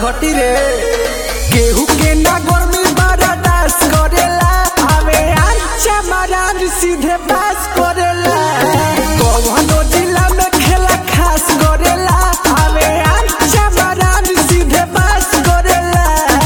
घटी रे केहू के ना गर्मी बर्दाश्त करेला हवे अच्छा महाराज सीधे पास करेला कौनो जिला में खेला खास करेला हवे अच्छा महाराज सीधे पास करेला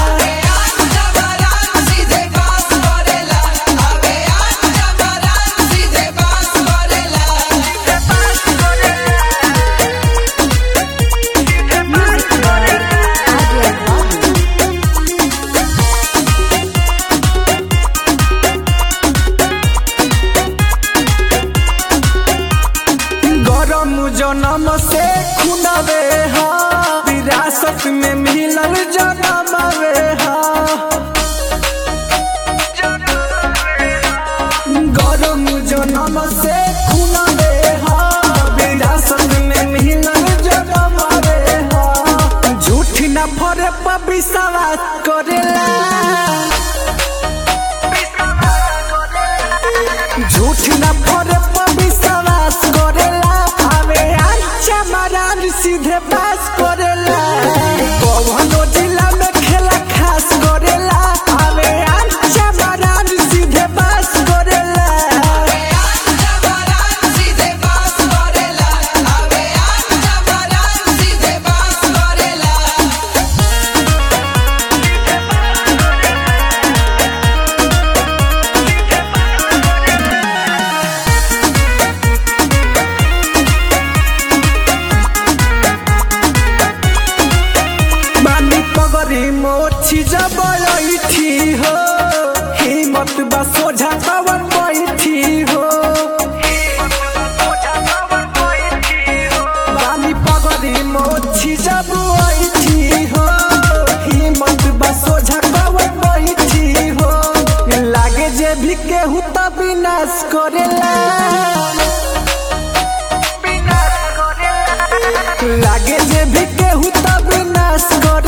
गरम जनम से खुनवे हा विरासत में मिलल जनमवे हा गरम जनम से खुनवे हा विरासत में मिलल जनमवे हा झूठ न फरे पर विश्वास करेला झूठ न फरे पर विश्वास करेला हवे अच्छा महाराज सीधे पास करेला कौनो जिला में खेला खास करेला हवे अच्छा महाराज सीधे पास करेला बानी पगरी मोची जबरैठी हो हिम्मत बा सोझा पवन बैठी हो बानी पगरी मोची जबरैठी हो हिम्मत बा सोझा पवन बैठी हो लागे जे भी केहू त विनाश करेला लागे जे भी केहू त विनाश कर